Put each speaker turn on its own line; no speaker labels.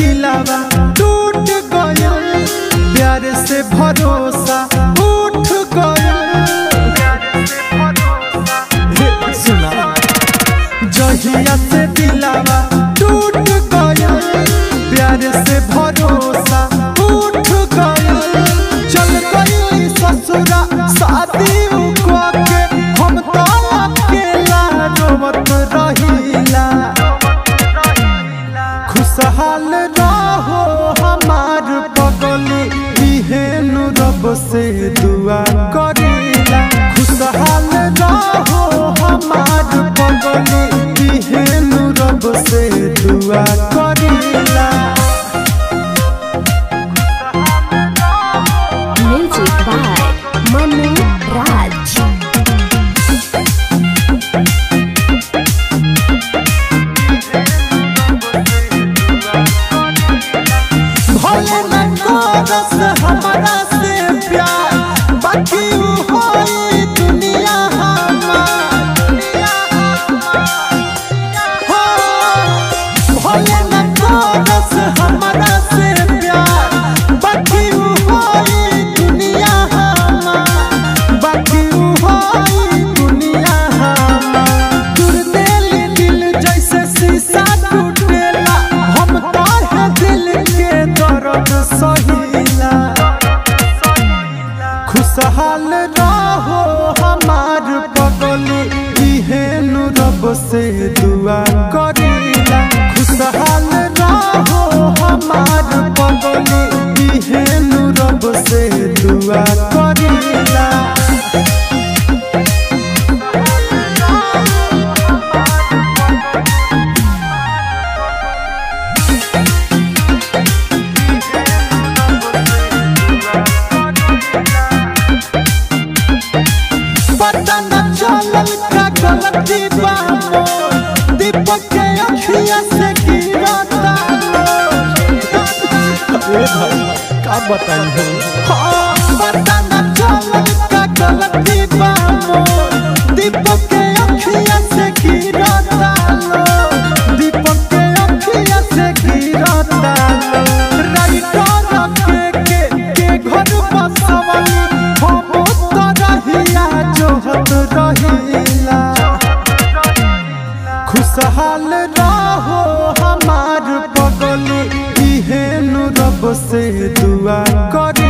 दिलावा टूट गया प्यार से भरोसा उठ गया हे सुना जहिया से दिलावा टूट गया प्यार से भरोसा उठ गया चल गई ससुरा शादी उकवा के हम तो अकेला रोवत रहिला खुशहाल रहो हमार पगली इहेनु रब से दुआ करीला खुशहाल रहो हमार पगली इहेनु रब से दुआ करीला
Music by Manu Raj.
भले न करस हमरा से प्यार बाकी उ होई दुनिया हमार हो, भले न करस हमरा से प्यार बाकी उ होई दुनिया हमार बाकी उ होई दुनिया हमार दूर दिल दिल जैसे शीशा टूटेला हम तोहे दिल के दर्द सहिला खुशहाल रहो हमार पगली इहेनु रब से दुआ करीला खुशहाल रहो हमार पगली इहेनु रब से दुआ करीला पता न चलल का गलती बा मोर दीपक के अखिया से गिरता अरे भाई का बताई हो हाँ, पता न चलल का गलती बा मोर दीपक के अखिया से गिरता दीपक के अखिया से गिरता राइटर के के के घर बसवली हम तो रहिया जोहत रहिला खुशहाल रहो हमार पगली इहेनु रब से दुआ कर